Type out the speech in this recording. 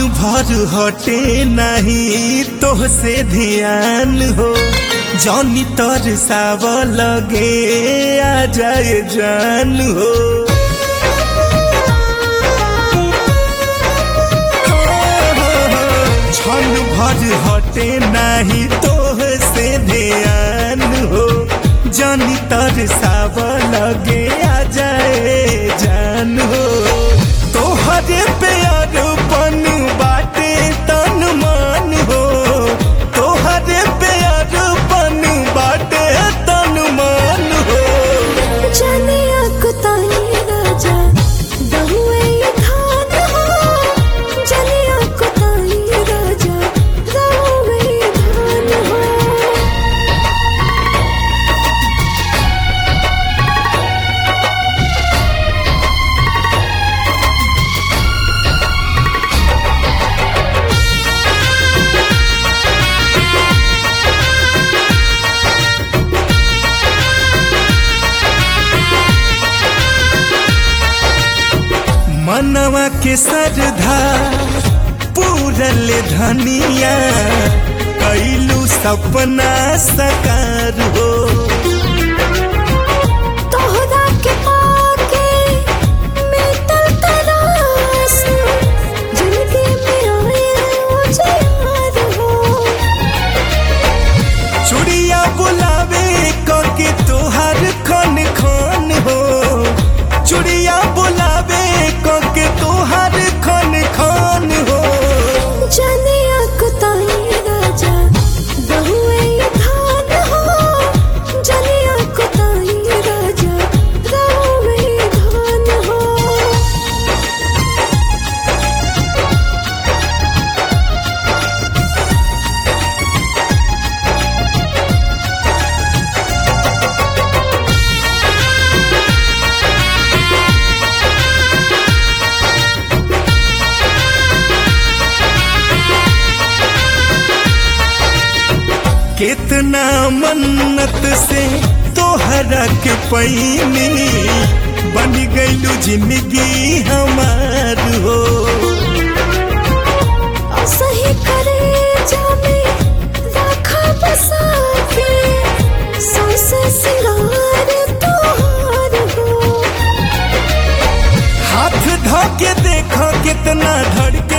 भर हटे नहीं तोह से ध्यान हो जौनी तर साव लगे आ जाए जान हो क्षण भर हटे नहीं तोह से ध्यान हो जौनी तर साव लगे आ जाए जान हो तोहरे प्यार पन बाटे तन मान हो तोहरे प्यार पन बाटे तन मान हो जनिया कुताई राजा बहुए ये खान हो जनिया कुताई राजा बहुए ये खान हो मनवा के सरधा पूरल धनिया कैलू सपना सकार हो तोहरा के पाके मिटल तरास जिंदगी में आए उजियार हो चुड़िया बुलावे कके तोहर खन खन हो चुड़िया बुलावे कके तोहर खन खन हो जनिया कुताई राजा बहुए ये खान हो जनिया कुताई राजा बहुए ये खान हो कितना मन्नत से तोहरा के पैनी बन गईलू जिंदगी हमार हो सही करे जामे राखा बसा के सांस सिंगार तोहार हो हाथ धो के देखो कितना धड़के